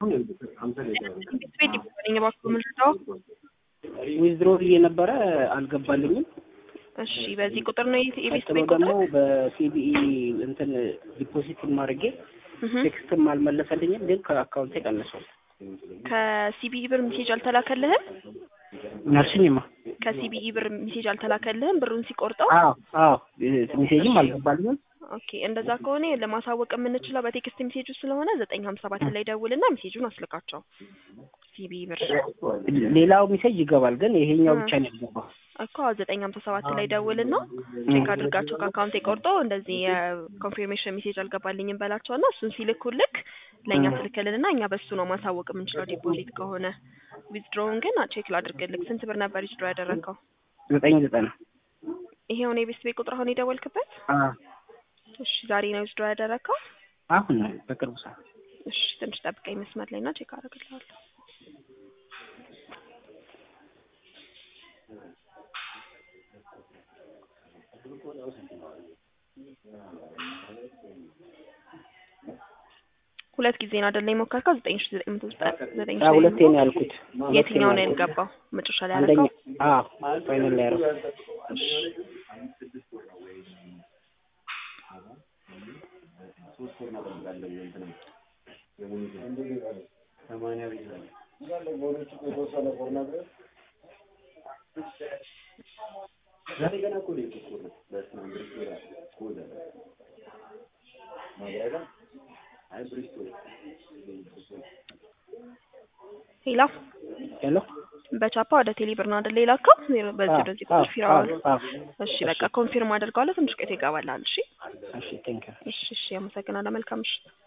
ቤት ይባለኝ እባክዎ ምንድነው? ዊዝድሮ ብዬ ነበረ አልገባልኝም። እሺ በዚህ ቁጥር ነው የቤት ቀጥሎ ቤት ቁጥር ደግሞ በሲቢኢ እንትን ዲፖዚት ማድረጌ እህ ቴክስትም አልመለሰልኝም፣ ግን ከአካውንቴ ቀንሷል። ከሲቢኢ ብር ሜሴጅ አልተላከልህም? ነርሽኝማ ከሲቢኢ ብር ሜሴጅ አልተላከልህም ብሩን ሲቆርጠው? አዎ አዎ ሜሴጅም አልገባልኝም። ኦኬ እንደዛ ከሆነ ለማሳወቅ የምንችለው በቴክስት ሜሴጁ ስለሆነ ዘጠኝ ሀምሳ ሰባት ላይ ደውልና ሜሴጁን አስልካቸው። ሲቢኢ ብር ሌላው ሜሴጅ ይገባል፣ ግን ይሄኛው ብቻ ነው ያልገባው። እኮ ዘጠኝ ሀምሳ ሰባት ላይ ደውልና ቼክ አድርጋቸው ከአካውንቴ ቆርጦ እንደዚህ የኮንፊርሜሽን ሜሴጅ አልገባልኝም በላቸውና እሱን ሲልኩልክ ለእኛ ትልክልንና እኛ በሱ ነው ማሳወቅ የምንችለው ዲፖዚት ከሆነ። ዊዝድሮውን ግን ቼክ ላድርግልክ። ስንት ብር ነበር ዊዝድሮ ያደረግከው? ዘጠኝ ዘጠና ይሄውን የቤት ቤት ቁጥር አሁን የደወልክበት? አዎ እሺ ዛሬ ነው ዊዝድሮ ያደረግከው? አሁን ነው በቅርቡ ሰዓት እሺ ትንሽ ጠብቀኝ መስመር ላይ እና ቼክ አደርግልሃለሁ። ሁለት ጊዜ ነው አይደለ የሞከርከው? ዘጠኝ ሺ ዘጠኝ መቶ ዘጠኝ ሺ አዎ ሁለቴ ነው ያልኩት። የትኛው ነው ያልገባው? መጨረሻ ላይ አንደኛ ያደረገው? አዎ ፋይናል ላይ ያደረኩት ሌላ ሄሎ በቻፓ ወደ ቴሌ ብር ነው አይደለ የላከው? በዚህ አዎ ወደዚህ አዎ ቁጥር ፊራዋል። አዎ እሺ በቃ ኮንፊርም አድርገዋለሁ። ትንሽ ቆይቶ ይገባልሃል። እሺ እሺ ቴንክ ዩ እሺ እሺ፣ አመሰግናለሁ። መልካም ምሽት።